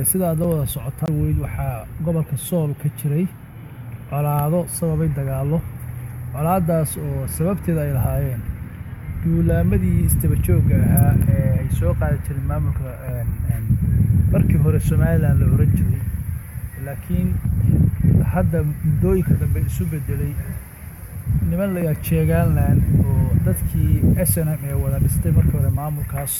sida aad la wada socotaan weyd waxaa gobolka sool ka jiray colaado sababay dagaallo colaadaas oo sababteeda ay lahaayeen duulaamadii istaba joogga ahaa ee ay soo qaadi jireen maamulka markii hore somalilan la oran jiray laakiin hadda muddooyinka dambe isu beddelay niman layaa jeegaanland oo dadkii s n m ee wada dhistay markii hore maamulkaas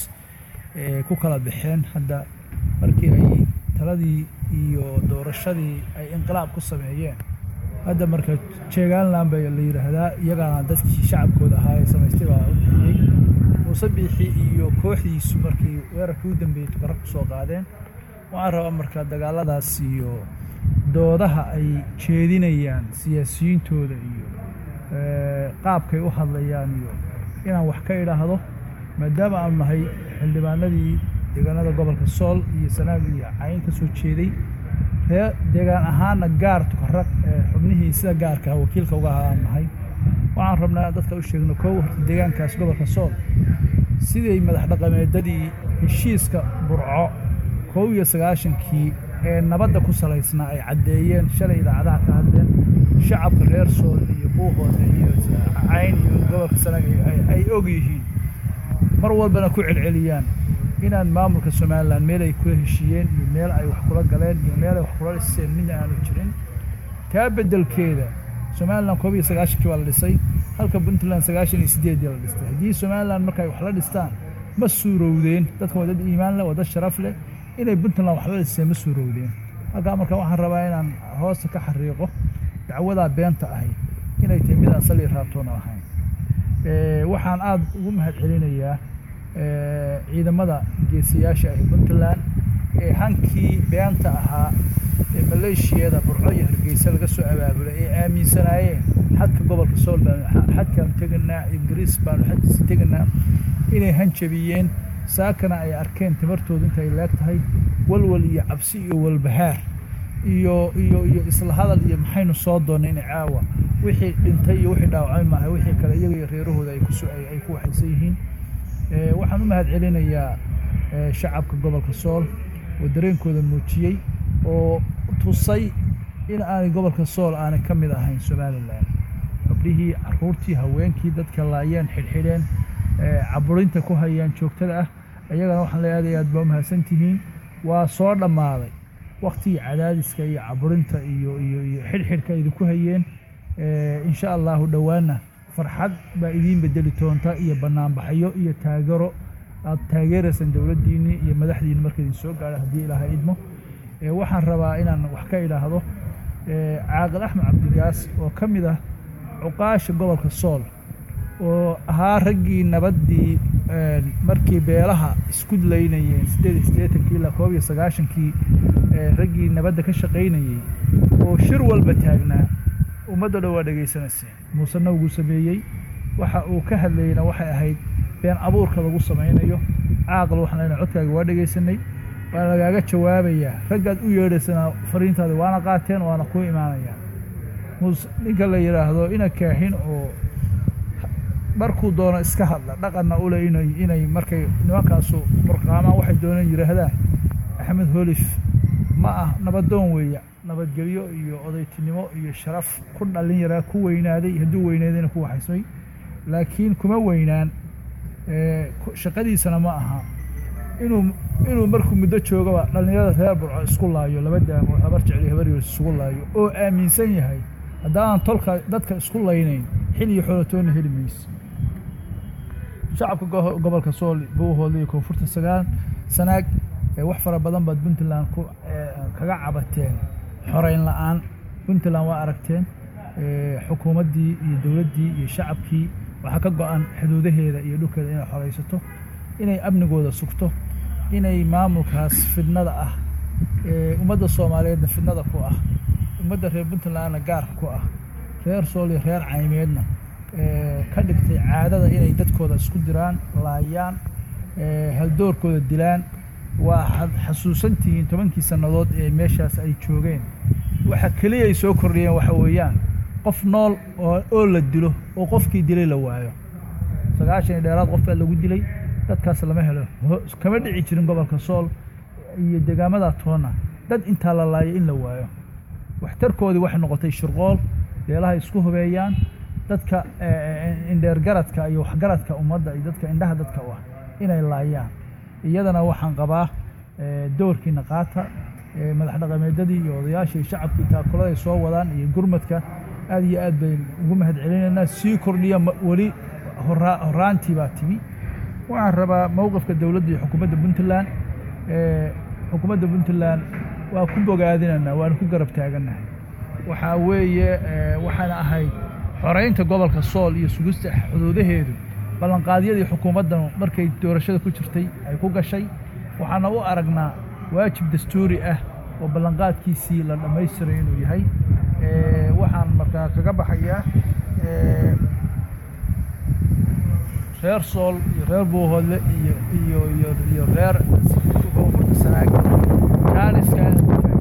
ku kala baxeen hadda markii ay taladii iyo doorashadii ay inqilaab ku sameeyeen hadda marka jeegaanland baa la yidhaahdaa iyagaana dadkii shacabkooda ahaa ee samaystay baa u bixiyey muuse biixi iyo kooxdiisu markii weerarkii u dambeeyey tukaro ku soo qaadeen waxaan rabaa marka dagaaladaas iyo doodaha ay jeedinayaan siyaasiyiintooda iyo qaabkay u hadlayaan iyo inaan wax ka idhaahdo maadaama aanu nahay xildhibaanadii deegaanada gobolka sool iyo sanaag iyo cayn ka soo jeeday ree deegaan ahaanna gaar tukarag xubnihii sida gaarkaa wakiilka uga ahaa aan nahay waxaan rabnaa dadka u sheegno kow horta deegaankaas gobolka sool siday madax dhaqameedadii heshiiska burco kow iyo sagaashankii ee nabadda ku salaysnaa ay caddeeyeen shalay idaacadaha ka hadleen shacabka reer sool iyo buuhoode iyo cayn iyo gobolka sanaag ay og yihiin mar walbana ku celceliyaan inaan maamulka somalilan meel ay kula heshiiyeen iyo meel ay wax kula galeen iyo meel ay wax kula dhiseen midna aanu jirin taa beddelkeeda somalilan koob iyo sagaashankii baa la dhisay halka puntland sagaashan iyo siddeeddii la dhistay haddii somalilan marka ay wax la dhistaan ma suurowdeen dadka waa dad iimaan leh waa dad sharaf leh inay puntland wax la dhiseen ma suurowdeen halkaa marka waxaan rabaa inaan hoosta ka xariiqo dacwadaa beenta ahay inay tahay midaan sali raabtoona ahayn waxaan aada ugu mahad celinayaa ciidamada geesiyaasha ah puntland ee hankii beenta ahaa ee maleeshiyada burco iyo hargeysa laga soo abaabulay ee aaminsanaayeen xadka gobolka sool baanu xadkaan teganaa ingiriis baanu xadkiisa teganaa inay hanjabiyeen saakana ay arkeen timartoodu intay leeg tahay walwal iyo cabsi iyo walbahaar iyo iyo iyo isla hadal iyo maxaynu soo doonnay in caawa wixii dhintay iyo wixii dhaawacmay maaha wixii kale iyaga iyo reerahooda ay kuso ay ku waxaysan yihiin waxaan u mahad celinayaa shacabka gobolka sool oo dareenkooda muujiyey oo tusay in aanay gobolka sool aanay ka mid ahayn somalilan gabdhihii caruurtii haweenkii dadka laayeen xidhxidheen caburinta ku hayaan joogtada ah ayagana waxaan le aad aad baa u mahadsantihiin waa soo dhammaaday waktigii cadaadiska iyo caburinta iyo iyo iyo xidhxidhka idinku hayeen insha allahu dhowaanna farxad baa idiin bedeli doonta iyo banaanbaxyo iyo taagero aad taageeraysaan dowladdiinnii iyo madaxdiinni marka idin soo gaadha haddii ilaahay idmo waxaan rabaa inaan wax ka idhaahdo caaqil axmed cabdigaas oo ka mid ah cuqaasha gobolka sool oo ahaa raggii nabaddii markii beelaha isku laynayeen siddeed iyo siddeetankii ilaa koob iyo sagaashankii raggii nabadda ka shaqaynayey oo shir walba taagnaa ummadda dhan waa dhegaysanayseen muusena wuu sameeyey waxa uu ka hadlayeyna waxay ahayd been abuurka lagu samaynayo caaqal waxaan leenahay codkaaga waa dhegaysanay waana lagaaga jawaabayaa raggaad u yeedhaysana fariintaada waana qaateen waana kuu imaanayaa muus ninka la yidhaahdo ina kaaxin oo markuu doono iska hadla dhaqanna ule inay inay markay nimankaasu murqaamaan waxay dooneen yidhaahdaan axmed holif ma ah nabadoon weeya nabadgelyo iyo odaytinimo iyo sharaf ku dhallin yaraa ku weynaaday hadduu weynaadayna ku waxaysmay laakiin kuma weynaan shaqadiisana ma aha inuu inuu markuu muddo joogaba dhallinyarada reer burco isku laayo laba daamood habar jecli habar yoos isugu laayo oo aaminsan yahay haddaanan tolka dadka isku laynayn xil iyo xoolatoonna heli mayso shacabka gobolka sool buuhood iyo koonfurta sagaal sanaag wax fara badan baad puntland ku kaga cabateen xoreyn la'aan puntland waa aragteen xukuumaddii iyo dowladdii iyo shacabkii waxaa ka go-an xuduudaheeda iyo dhulkeeda inay xoraysato inay amnigooda sugto inay maamulkaas fidnada ah ummadda soomaaliyeedna fidnada ku ah ummadda reer puntlandna gaarka ku ah reer sool iyo reer caymeedna ka dhigtay caadada inay dadkooda isku diraan laayaan haldoorkooda dilaan waa xasuusantihiin tobankii sannadood ee meeshaas ay joogeen waxa keliya ay soo kordhiyeen waxa weeyaan qof nool oo la dilo oo qofkii dilay la waayo sagaashan iyo dheeraad qof baa lagu dilay dadkaas lama helo kama dhici jirin gobolka sool iyo degaamada toonna dad intaa la laayay in la waayo waxtarkoodii waxay noqotay shirqool beelaha isku hubeeyaan dadka indheergaradka iyo waxgaradka ummadda iyo dadka indhaha dadka u ah inay laayaan iyadana waxaan qabaa doorkiina qaata madax dhaqameedyadii iyo odayaashii iyo shacabkii taakuladay soo wadaan iyo gurmadka aad iyo aad bayn ugu mahad celinaynaa sii kordhiya weli horaantii baa timi waxaan rabaa mowqifka dowladda iyo xukuumadda puntland xukuumadda puntland waa ku bogaadinaynaa waana ku garab taagannahay waxaa weeye waxaana ahayd xoreynta gobolka sool iyo sugista xuduudaheedu ballanqaadyadii xukuumaddan markay doorashada ku jirtay ay ku gashay waxaana u aragnaa waajib dastuuri ah oo ballanqaadkiisii la dhammaystiray inuu yahay waxaan markaa kaga baxayaa reer sool iyo reer buuhoodle iyo iyo iyo iyo reer koonfurta sanaag jaaliskan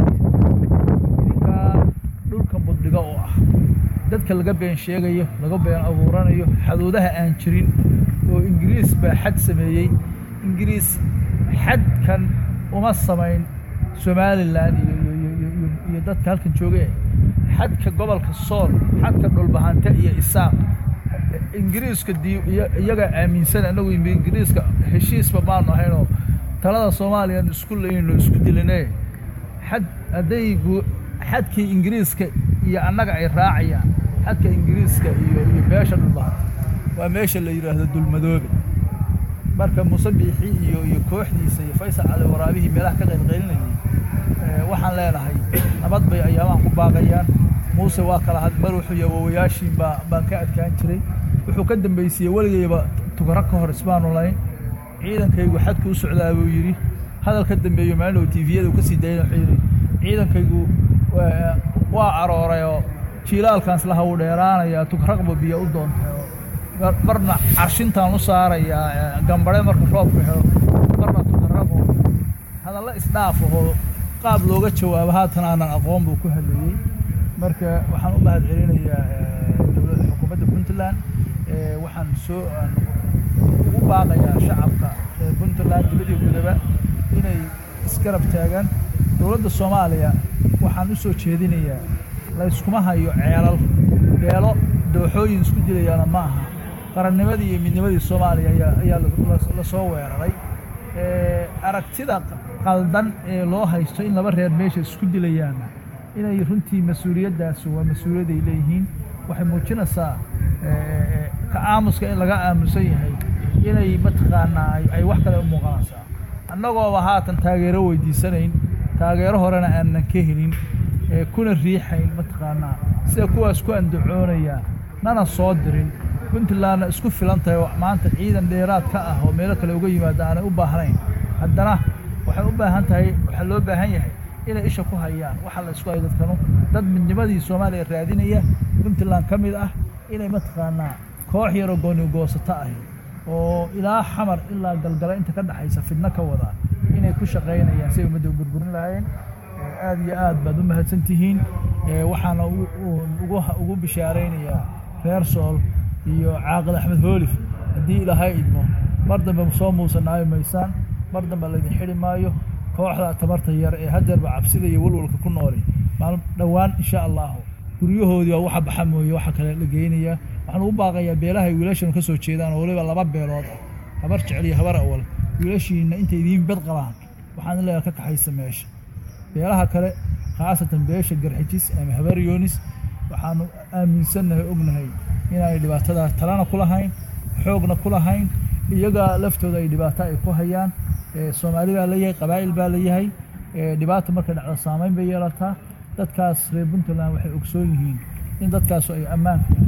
idinkaa dhulkan buddhiga oo ah dadka laga been sheegayo laga been abuuranayo xaduudaha aan jirin oo ingiriis baa xad sameeyey ingiriis xadkan uma samayn somalilan iyo dadka halkan joogay xadka gobolka sool xadka dhulbahante iyo isaaq ingiriiska iyagaa aaminsan annagu ingiriiska heshiisba maanu ahaynoo talada soomaaliyan isku layno isku diline xad hadday xadkii ingiriiska iyo annaga ay raacayaan xadka ingiriiska iyo iyo beesha dhulbahante waa meesha la yidhaahdo dulmadoobe marka musabiixii iyo iyo kooxdiisa iyo faysal cali waraabihii meelaha ka qaylqaylinayay waxaan leenahay nabad bay ayaamahan ku baaqayaan muuse waa kala had mar wuxuu yahay wawayaashiin baa baan ka adkaan jiray wuxuu ka dambaysiiyey weligayba tugaro ka hor isbaanu layn ciidankaygu xadku u socdaa buu yidhi hadal ka dambeeyo maalinow tiviyada uu ka sii dayna wuxuu yidhi ciidankaygu waa aroorayoo jiilaalkaans laha uu dheeraanayaa tugraqba biyo u doontay marna carshintaan u saarayaa gambare marka roobka helo marna tugaraqo hadalla isdhaafahoo qaab looga jawaabo haatan aanan aqoon buu ku hadlayey marka waxaan u mahad celinayaa dowladda xukuumadda puntland waxaan soo ugu baaqayaa shacabka reer puntland dibadii gudaba inay isgarab taagaan dowladda soomaaliya waxaan u soo jeedinayaa layskuma hayo ceelal beelo dooxooyin isku dilayaana ma aha qarannimadii iyo midnimadii soomaaliya ayaa ayaa la soo weeraray aragtida qaldan ee loo haysto in laba reer meesha isku dilayaana inay runtii mas-uuliyaddaasi waa mas-uuliyadday leeyihiin waxay muujinaysaa ka aamuska in laga aamusan yahay inay mataqaanaa ay wax kale u muuqanaysaa annagooba haatan taageero weydiisanayn taageero horena aanan ka helin kuna riixayn mataqaanaa sida kuwaas ku andacoonaya nana soo dirin puntlandna isku filan tahay oo maanta ciidan dheeraad ka ah oo meelo kale uga yimaada aanay u baahnayn haddana waxay u baahan tahay waxaa loo baahan yahay inay isha ku hayaan waxa la isku hayo dadkanu dad midnimadii soomaaliya raadinaya puntland ka mid ah inay mataqaanaa koox yaroo gooni goosato ahi oo ilaa xamar ilaa galgala inta ka dhexaysa fidno ka wada inay ku shaqaynayaan si ay ummadda u burburin lahaayeen aad iyo aad baad u mahadsan tihiin waxaana ugu bishaaraynayaa reer sool iyo caaqil axmed hoolif haddii ilaahay idmo mar dambe soo muusanaayo maysaan mar dambe laydin xidhi maayo kooxda tamarta yar ee haddeerba cabsida iyo walwalka ku nooli maal dhowaan insha allahu guryahoodii waa waxa baxa mooye waxa kale la geynayaa waxaan ugu baaqayaa beelaha ay wiilashanu ka soo jeedaan oo waliba laba beelood ah habar jecel iyo habar awal wiilashiina intay idiin bed qabaan waxaan leeyahay ka kaxaysa meesha beelaha kale khaasatan beesha garxijis ama habar yoonis waxaanu aaminsannahay ognahay inaanay dhibaatadaa talana ku lahayn xoogna ku lahayn iyaga laftooda ay dhibaato ay ku hayaan soomaali baa leeyahay qabaa'il baa leeyahay dhibaata markay dhacdo saamayn bay yeelataa dadkaas reer puntland waxay ogsoon yihiin in dadkaasu ay ammaanka